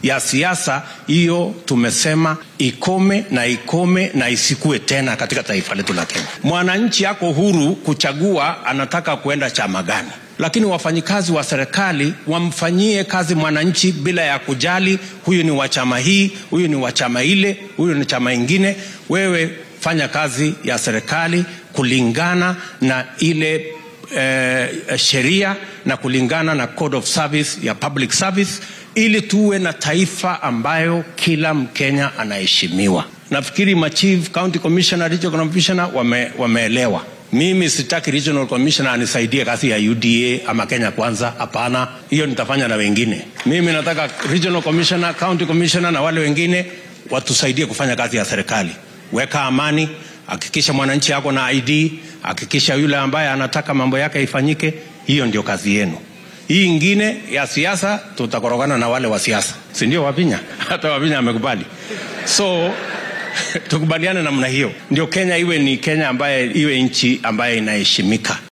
ya siasa hiyo tumesema ikome na ikome na isikue tena katika taifa letu la Kenya. Mwananchi ako huru kuchagua anataka kuenda chama gani, lakini wafanyikazi wa serikali wamfanyie kazi mwananchi bila ya kujali huyu ni wa chama hii, huyu ni wa chama ile, huyu ni chama ingine. Wewe fanya kazi ya serikali kulingana na ile eh, sheria na kulingana na code of service ya public service ili tuwe na taifa ambayo kila Mkenya anaheshimiwa. Nafikiri machief, county commissioner, regional commissioner wame, wameelewa. Mimi sitaki regional commissioner anisaidie kazi ya UDA ama Kenya Kwanza. Hapana, hiyo nitafanya na wengine. Mimi nataka regional commissioner, county commissioner na wale wengine watusaidie kufanya kazi ya serikali. Weka amani, hakikisha mwananchi ako na ID, hakikisha yule ambaye anataka mambo yake ifanyike. Hiyo ndio kazi yenu. Hii ingine ya siasa tutakorogana na wale wa siasa, si ndio? Wapinya hata Wapinya amekubali, so tukubaliane namna hiyo, ndio Kenya iwe ni Kenya ambaye iwe nchi ambaye inaheshimika.